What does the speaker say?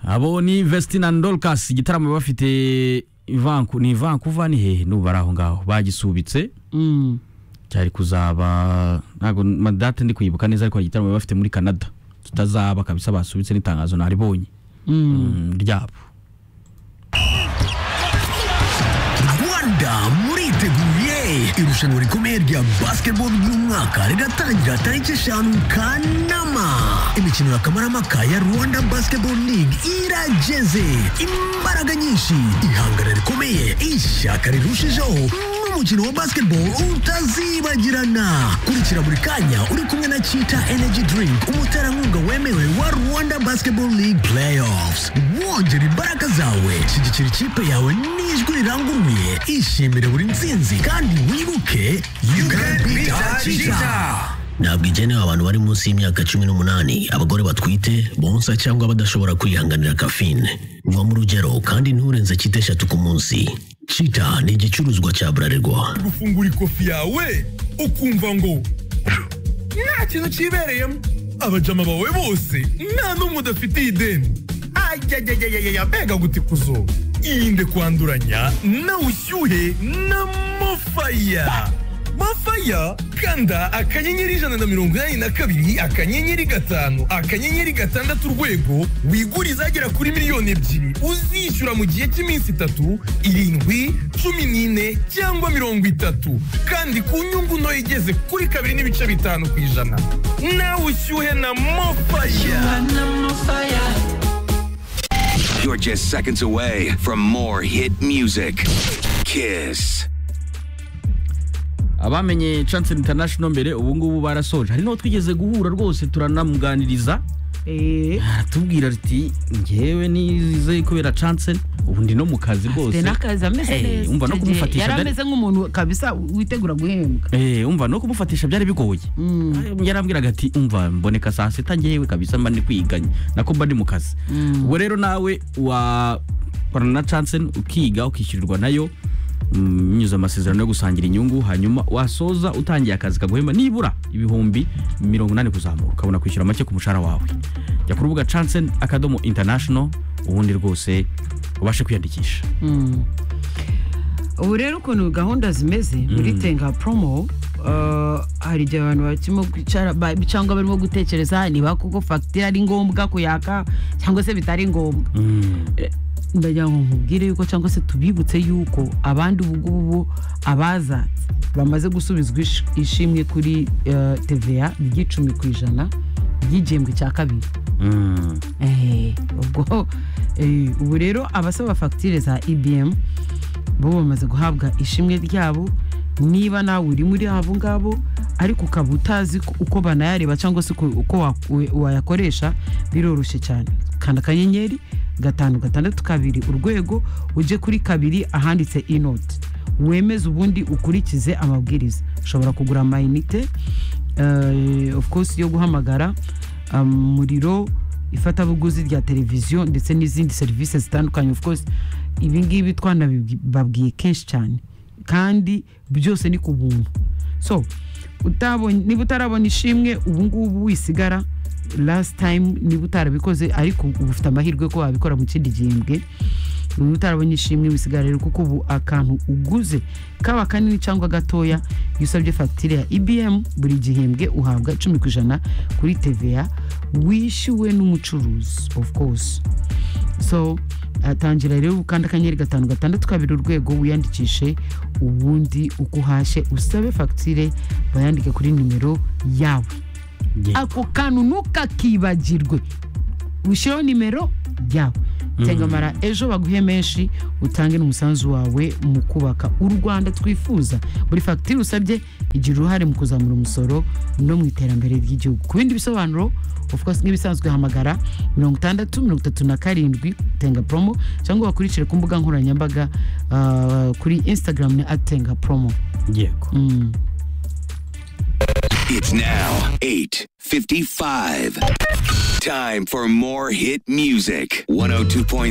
abo ni vestina dorcas igitaramo bafite ivanku ni ivankuva ni hehe n'ubu ari aho ngaho bagisubitse cyari kuzaba ntabwo madate ndi kuyibuka neza ariko hari igitaramo bafite muri canada tutazaba kabisa basubitse n'itangazo naribonye mm, ryabo rwanda muriteguye irushanwa rikomeye rya basiketibolo ry'umwaka riratangira tariki eshanu kanama imikino ya kamaramaka ya rwanda basiketibolo League irageze imbaraga nyinshi ihangana rikomeye ishyaka rirushijeho n'umukino wa basketball utazibagirana kurikira buri kanya uri kumwe na chita energy drink umuterankunga wemewe wa rwanda basketball league playoffs wongera imbaraga zawe shyigikira ikipe yawe n'ijwi riranguruye ishimire buri nsinzi kandi wibuke you can beat cheetah ntabwo igenewe abantu bari munsi y'imyaka cumi n'umunani abagore batwite bonsa cyangwa badashobora kwihanganira kafine va mu rugero kandi nturenze cyita eshatu ku munsi cita ni igicuruzwa cya burarirwa gufungura ikofi yawe ukumva ngo nta kintu kibereyemo abajama bawe bose nta n'umwe udafitiye ideni ayayayayaya mbega gutikuzo irinde kwanduranya na ushyuhe na mofaya mafaya kanda akanyenyeri ijana na mirongo inani na kabiri akanyenyeri gatanu akanyenyeri gatandatu urwego wigure izagera kuri miliyoni ebyiri uzishyura mu gihe cy'iminsi itatu irindwi cumi n'ine cyangwa mirongo itatu kandi ku nyungu ntoya igeze kuri kabiri n'ibice bitanu ku ijana nawe ushyuhe na mofaya You're just seconds away from more hit music. Kiss. abamenye chance international mbere ubu ngubu barasoje hari n'uwo twigeze guhura rwose turanamuganiriza Eh, aratubwira riti ngewe nize kubera chance ubu ndi no mu kazi afite rwose n'akazi ameze Hey, neza umva no Icyo gihe kumufatisha yari dore- ameze nk'umuntu kabisa witegura guhembwa Eh, umva no kumufatisha byari bigoye yarambwiraga ati umva mboneka saa sita ngewe kabisa mba ndi kwiganya nako mba ndi mu kazi ubwo rero nawe wakorana na chance ukiga ukishyurirwa nayo mm, binyuze amasezerano yo gusangira inyungu hanyuma wasoza utangiye akazi kaguhemba nibura ibihumbi mirongo inani kuzamura ukabona kwishyura make ku mushahara wawe jya ku rubuga chance akadomo international ubundi rwose ubashe kwiyandikisha ubu rero ukuntu gahunda zimeze muri tenga promo uh, hari igihe abantu bakirimo kwicara ba- cyangwa barimo gutekereza niba koko fagitire ari ngombwa kuyaka cyangwa se bitari ngombwa Eh, ndagira ngo nkubwire yuko cyangwa se tubibutse yuko abandi ubu ngubu abaza bamaze gusubizwa ish- ishimwe kuri eh, tva ry'icumi ku ijana ry'igihembwe cya kabiri Mm. Eh, ubwo eh, ubu rero abasaba fagitire za ibm bo bamaze guhabwa ishimwe ryabo niba nawe uri muri abo ngabo ariko ukaba utazi ko- uko banayareba cyangwa se uko uko wa- we- wayakoresha biroroshye cyane kanda akanyenyeri gatanu gatandatu kabiri urwego ujye kuri kabiri ahanditse inoti wemeze ubundi ukurikize amabwiriza ushobora kugura amayinite eh, of course yo guhamagara umuriro ifatabuguzi rya televiziyo ndetse n'izindi serivisi zitandukanye of course ibi ngibi twanabibabwiye kenshi cyane kandi byose ni ku buntu so utabonye niba utarabona ishimwe ubu ngubu wisigara last time niba utarabikoze ariko ubu ufite amahirwe ko wabikora mu kindi gihembwe niba utarabonye ishimwe wisigara rero kuko ubu akantu uguze kaba kanini cyangwa gatoya iyo usabye fagitire ya ibm buri gihembwe uhabwa icumi ku ijana kuri tva wishyuwe n'umucuruzi of course so atangira rero ukanda akanyenyeri gatanu gatandatu kabiri urwego wiyandikishe ubundi uko uhashye usabe fagitire bayandike kuri nimero yawe Yeah. ako kantu ntukakibagirwe ushyiraho nimero yawe tengamara ejo baguhe menshi utange n'umusanzu wawe mu kubaka u rwanda twifuza buri fagitire usabye igira uruhare mu kuzamura umusoro no mu iterambere ry'igihugu ku bindi bisobanuro of course nk'ibisanzwe hamagara mirongo itandatu mirongo itatu na karindwi tenga promo cyangwa bakurikire ku mbuga nkoranyambaga ah, kuri instagram ni atenga promo yego Mm. It's now 8:55. Time for more hit music. 102.3